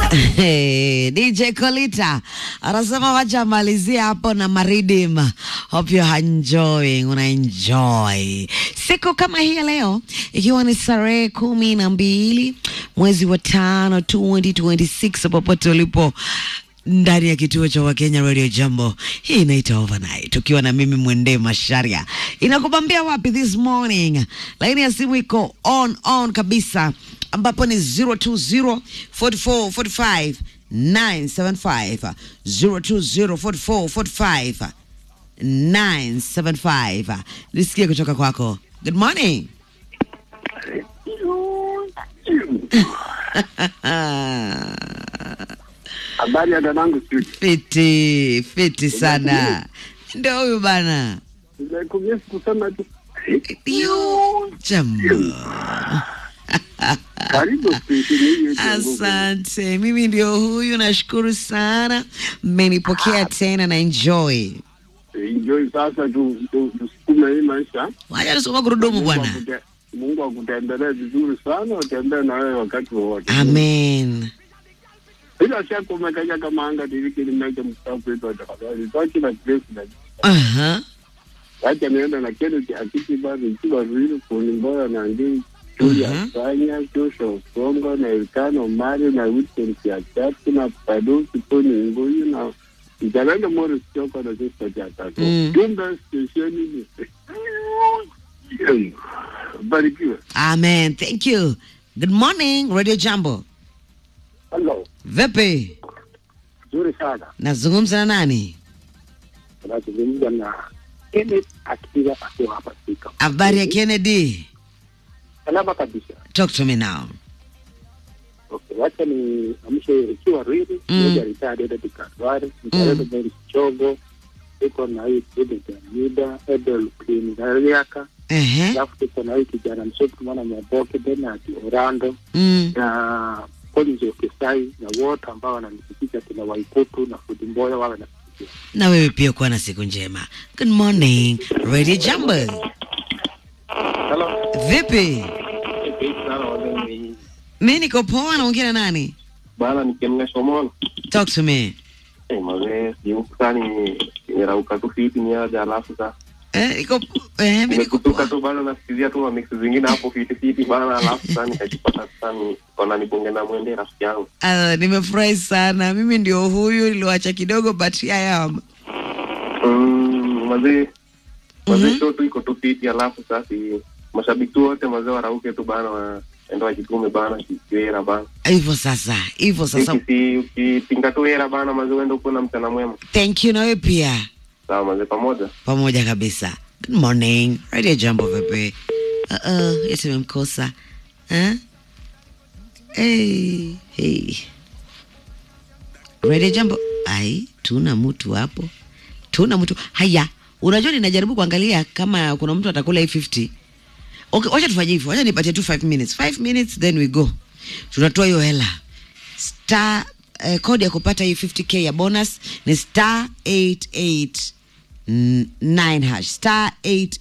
Hey, DJ Kolita anasema wacha malizia hapo na maridim. Hope you are enjoying, una enjoy siku kama hii ya leo, ikiwa ni tarehe kumi na mbili mwezi wa tano 2026 popote ulipo ndani ya kituo cha Wakenya Radio Jambo. Hii inaita overnight, ukiwa na mimi Mwende Masharia. Inakubambia wapi this morning? Laini ya simu iko on on kabisa, ambapo ni 020 44 45 975 020 44 45 975. Nisikie kutoka kwako. Good morning. Habari ya dadangu studio. Fiti fiti sana, ndio huyu bana. Nimekumisi kusema tu Yo, jambo. karibu stesheni hii yetu ya Google. Asante, mimi ndio huyu, nashukuru sana, mmenipokea tena na enjoy. Enjoy sasa tu tu- tusukume hii maisha. Wacha tusoma gurudumu Mungu bwana. akute- Mungu akutembelee vizuri sana, utembee na wewe wakati wowote. Amen. Bila shaka umekaja kama anga diriki nimeke mstaafu wetu wa tafadhali. Toki na Grace na Aha. wacha niende na Kennedy Akiti bado ikiwa vile kuni mboya na ngii Julia Mhm. Sanya, Joshua Songo na Elkano Mari na Wilson Kiachati na Paduki Tony Nguyu na Mzalendo Morris Choko na Sister Jatatu. Mm. Jumbe stesheni ni barikiwe. Amen. Thank you. Good morning, Radio Jambo. Hello, Vipi? nzuri sana. Nazungumza na nani? Tunazungumza na Kenneth akiwa akiwa hapa Thika. Habari ya Kennedy? Salama kabisa. Talk to me now. Okay, wacha ni amshe ikiwa rili Mm. moja ritadi ede dikadwari mtaredo Mary Chogo iko na hii Ede Jamida Edel Queen Gariaka Ehe. alafu tuko na hii kijana msofu mwana Mwaboke Bernard Orlando Mm. na Collins Okesai na wote ambao wananisikika kina Waikutu na Fudi Mboya wawe na Na wewe pia kuwa na siku njema. Good morning, Radio Jambo. Hello. Vipi? sana wazee Mi niko poa, naongea na nani? bana nikemna shomona Talk to me. eh mazee siukani nirauka tu fiti niaja alafu sasa Eh, niko eh, mi niko nimekutuka poa. tu bana nasikizia tu mamix zingine hapo fiti fiti bana alafu sasa nikajipata sasa ni kona nibonge na mwende rafiki yangu Ah, nimefurahi sana. Mimi ndio huyu niliwacha kidogo but I am. mm, mazee mazee Mhm. show tu iko tu fiti alafu sasa mashabiki tu wote mazee warauke tu bana waenda wajitume bana kiwera bana Hivyo sasa, hivyo sasa. Ukisi- ukipinga tu hera bana mazee uende ukuwe na mchana mwema Thank you na wewe pia. sawa mazee pamoja Pamoja kabisa. Good morning. Radio Jambo vipi? Uh-uh, yetu memkosa. Eh? Hey, hey. Radio Jambo. Ai, tuna mtu hapo. Tuna mtu. Haya, unajua ninajaribu kuangalia kama kuna mtu atakula hii 50. Okay, wacha tufanye hivyo. Wacha nipatie tu 5 minutes. 5 minutes then we go. Tunatoa hiyo hela. Star eh, kodi ya kupata hii 50k ya bonus ni star 889 hash. Star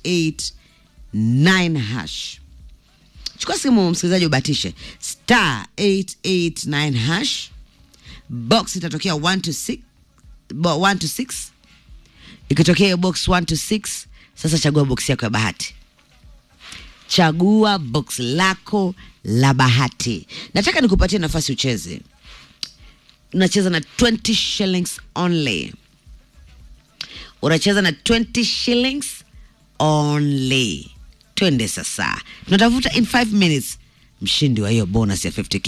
889 hash. Chukua simu msikilizaji, ubatishe star 889 hash. Box itatokea 1 to 6 bo- 1 to 6 ikitokea hiyo box 1 to 6 sasa chagua box yako ya bahati chagua box lako la bahati nataka nikupatie nafasi ucheze unacheza na 20 shillings only unacheza na 20 shillings only twende sasa tunatafuta in 5 minutes mshindi wa hiyo bonus ya 50k